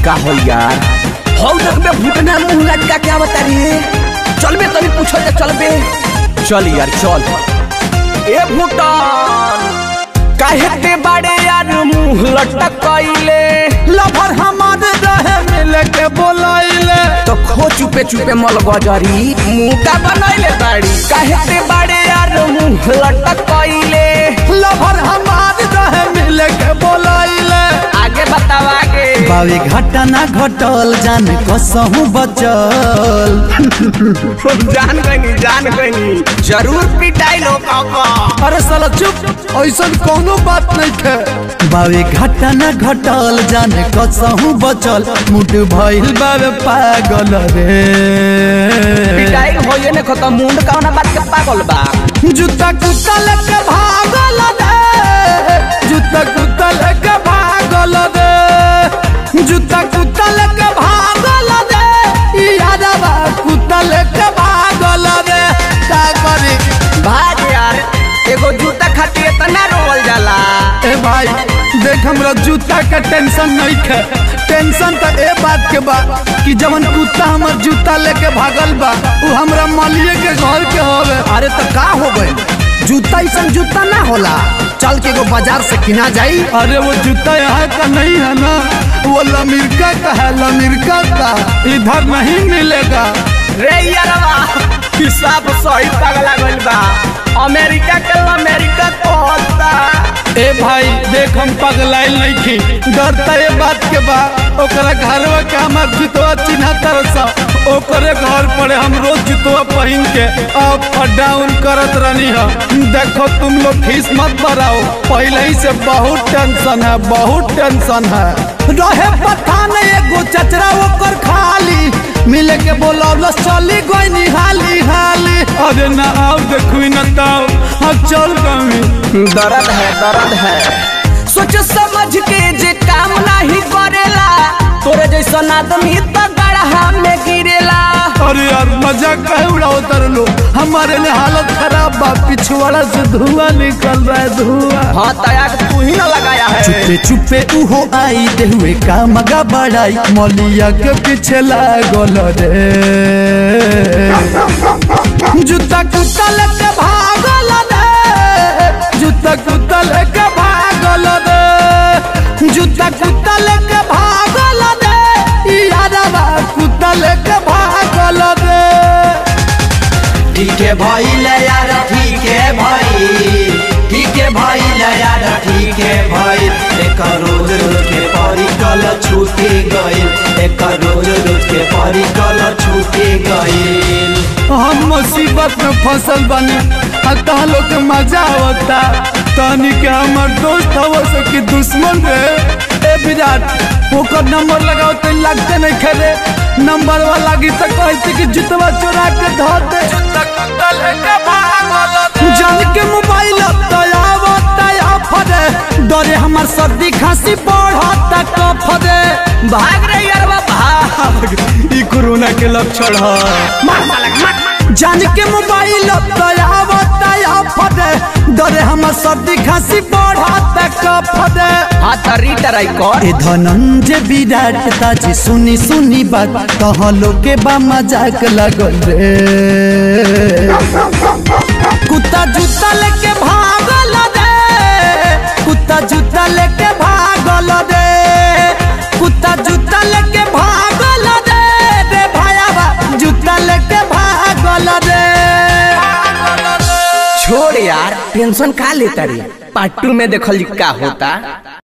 का हो यार हौ देखबे भूटना मुंह लटका के आवत रे चलबे तनी पूछो जा चलबे चल यार चल ए भूटान काहे ते बाड़े यार मुंह लटकइले लभर हमार रहे मिले के बोलाइले तो खो चुपे चुपे मल गजरी मुंह बनैले बाड़ी काहे ते बाड़े यार मुंह लटकइले लभर हमार रहे मिले के बोलाइले आगे बताओ आगे बावी घाटा ना घटल जान कसहू बचल जान गनी जान गनी जरूर पिटाई लो काका अरे साला चुप ऐसा कोनो बात नहीं थे बावी घाटा ना घटल जान कसहू बचल मुट भइल बावे पागल रे पिटाई होये ने खत्म मुंड कौना बात के पागल बा जूता कुत्ता लेके भागल रे जूता कुत्ता लेके भागल रे जूता कुत्ता लेके भागल रे यादवा कुत्ता लेके भागल रे का करी भाग यार एगो जूता खातिर इतना रोवल जाला ए भाई देख हमरा जूता का टेंशन नहीं है टेंशन तो ए बात के बा कि जवन कुत्ता हमर जूता लेके भागल बा वो हमरा मालिए के घर के होवे अरे तो का हो गए जूता ऐसा जूता ना होला चल के एगो बाजार से किना जाई अरे वो जूता यहाँ का नहीं है ना वो लमिरका का है लमिरका का इधर नहीं मिलेगा रे यारवा हिसाब सही पगला गइल बा अमेरिका के अमेरिका तो होता ए भाई देख हम पगलाइल नहीं थी डरता ये बात के बा ओकरा घरवा के हमार जुतवा चिन्हा तरसा ओकरे घर पड़े हम रोज जुतवा पहन के अप और डाउन करत रहनी है देखो तुम लोग फीस मत बढ़ाओ पहले ही से बहुत टेंशन है बहुत टेंशन है रहे पठान एगो चचरा ओकर खाली मिले के बोलौल चली गई निहाली हाली अरे ना आओ देखू न ताओ हम चल गई दर्द है दर्द है सोच समझ के जे काम नहीं करेला तोरे जैसन आदमी तो गढ़ा में गिरेला अरे यार मजाक कहे उड़ाओ तर लो हमारे लिए हालत खराब बा पिछवाड़ा से धुआं निकल रहा है धुआं हाँ तया तू ही ना लगाया है चुपे चुपे उहो आई दे हुए का मगा बड़ाई मौलिया के पीछे लागल रे जूता कुत्ता लेके भागल रे जूता कुत्ता लेके भागल रे जूता कुत्ता लेके भागल रे यादवा कुत्ता लेके भागल रे ठीक है भाई ले यार ठीक है भाई ठीक है भाई ले यार ठीक है भाई एक रोज रोज के परी कल छूटे गइल एक रोज रोज के परी कल छूटे गइल हम मुसीबत में फसल बने अतः लोग के मजा होता तनी के हमर दोस्त हो सके दुश्मन रे ए विराट ओकर नंबर लगाओ तो लगते नहीं खेले नंबर वाला की तो कहते कि जुतवा चोरा के धो दे जान के मोबाइल तयाव तयाव फरे डरे हमर सर्दी खांसी बढ़ता कफ दे भाग रे यारवा भाग ई कोरोना के लक्षण है मार साला मार जान के मोबाइल तयाव तयाव फटे डरे हमर सर्दी खांसी बढ़त कफ दे हाँ तो रीटराई कर ए धनंजय विराट ताजी सुनी सुनी बात कह लोके बा मजाक लगल रे कुत्ता जूता लेके भागल रे कुत्ता जूता लेके भागल रे कुत्ता जूता लेके भागल रे रे भायाबा जूता लेके भागल रे छोड़ यार टेंशन का लेता रे पार्ट टू में देखल जी का होता